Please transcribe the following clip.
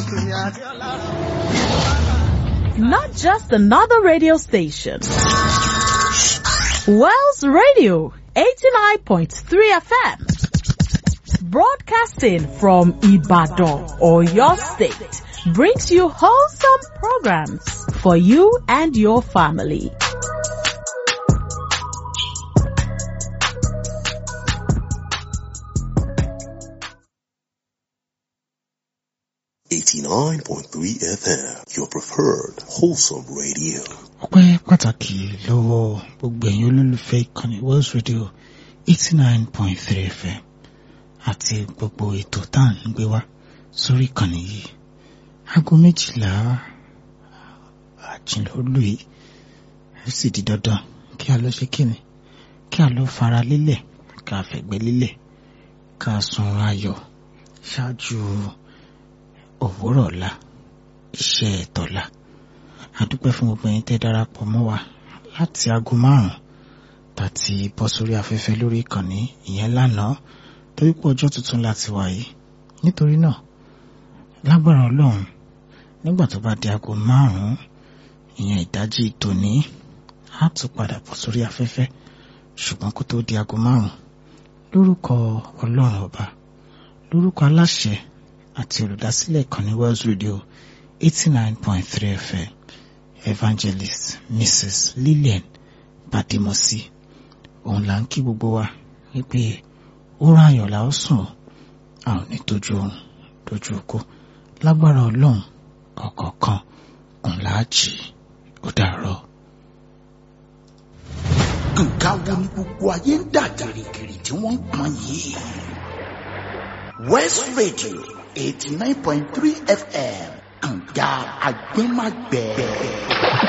Not just another radio station. Wells Radio 89.3 FM. Broadcasting from Ibadan or your state brings you wholesome programs for you and your family. Eighty-nine point three FM, your preferred wholesome radio. ọpẹ́ pàtàkì lọ́wọ́ gbogbo ẹ̀yin olólùfẹ́ ìkànnì Wells Radio eighty nine point three FM àti gbogbo ètò tá à ń gbé wá sórí ìkànnì yìí aago méjìlá àjìnlólù yìí ó sì di dandan kí a lọ ṣe kíni kí a lọ fara lélẹ̀ ká fẹ̀gbẹ́ lélẹ̀ ká sun ayọ̀ ṣáájú òwúrọ̀ ọ̀la iṣẹ́ ẹ̀tọ́la àdúpẹ́ fún gbogbo ẹ̀yin tẹ́ darapọ̀ mọ́ wa láti aago márùn-ún tàti bọ́ sórí afẹ́fẹ́ lórí ìkànnì ìyẹn lánàá torí pé ọjọ́ tuntun láti wà yìí nítorí náà lágbára ọlọ́run nígbà tó bá di aago márùn-ún ìyẹn ìdájí tòní á tún padà bọ́ sórí afẹ́fẹ́ ṣùgbọ́n kó tó di aago márùn-ún lórúkọ ọlọ́run ọba lórúkọ aláṣẹ àti olùdásílẹ̀ ìkànnì Wells Radio eighty nine point three FM evangelist mrs lillian badimosi òun là ń kí gbogbo wa wípé oorun ayọ̀ la ó sùn a ò ní tójú oorun tójú oko lágbára ọlọ́run ọ̀kọ̀ọ̀kan òun là á jì ó dàárọ̀. nǹkan wo ni gbogbo ayé ń dà gìrìgìrì tí wọ́n ń pọn yìí. West Radio eighty nine point three FM kànga agbẹ́magbẹ́.